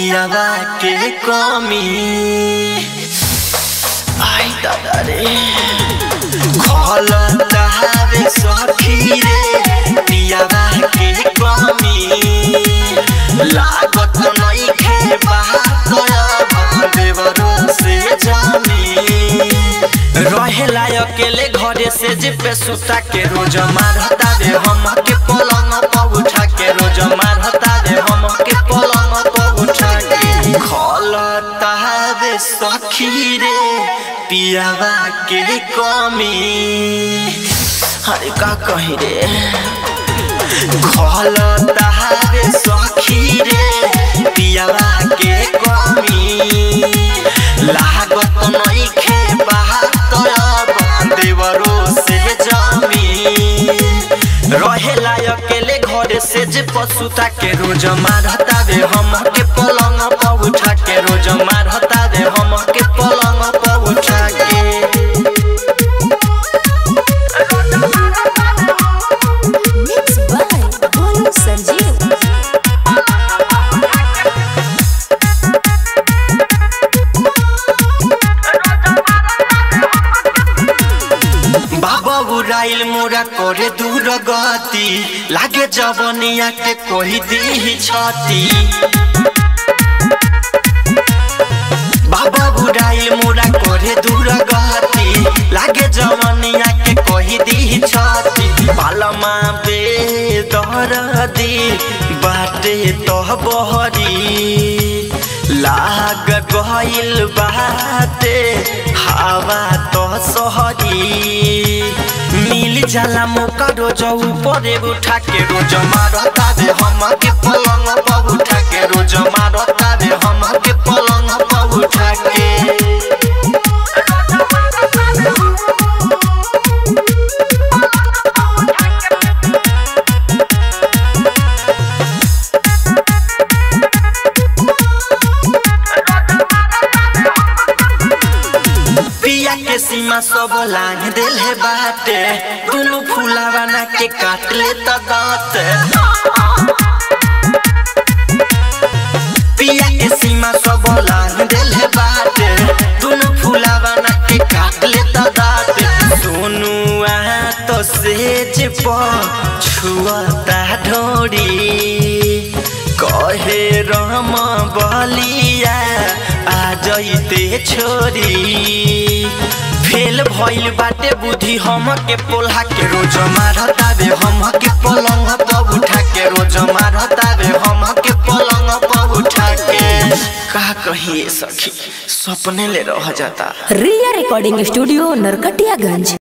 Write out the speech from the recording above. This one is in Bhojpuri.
पियावा के कमी आई दादा रे घलता हवे सखी रे पियावा के कमी लागत नइखे बात देवरो से जानी रहेला अकेले घरे से जे पे सुता के रोज मारता रे हम के पलंग पर उठा के रोज मारता रे हम के पलंग पर उठा के खलता रे सखी रे पियावा के कमी अरे का कही रे खलता रे सखी रे पियावा के कमी लागत नइखे बात देवरो से जमी रहेला अकेले घरे से जे पशुता के रोज मारता रे हम के पलंग पर उठा के रोज मारता रे हम के पलंग पर उठा के Mixed by Golu Sanjeev. बाबा उड़ाइल मोरा करे दूर गति लागे जवनिया के कोई दी छती बाबा उड़ाइल मोरा करे दूर गति लागे जवनिया के कोई दी छती बालमा बे दरदी बाटे तो बहरी लाग गइल बाटे हवा तो सहरी मिल जाला मौका रोज ऊपरे उठा के रोज मारता रे हम के पलंग पर उठा के रोज मारता रे हम के पलंग पर उठा के पिया के सीमा सब लांग दिल है बाटे दुनु फूलावा ना के काट ले त दांत पिया के सीमा सब लांग दिल है बाटे दुनु फूलावा ना के काट ले त दांत सोनू आ तो सेज प छुअता ढोड़ी कहे राम बलिया आ जइते छोरी फेल भइल बाटे बुद्धि हम के पोल्हा के रोज मारता रे हम के पलंग पर उठा के रोज मारता रे हम के पलंग पर उठा के का कहिए सखी सपने ले रह जाता रिया रिकॉर्डिंग स्टूडियो नरकटियागंज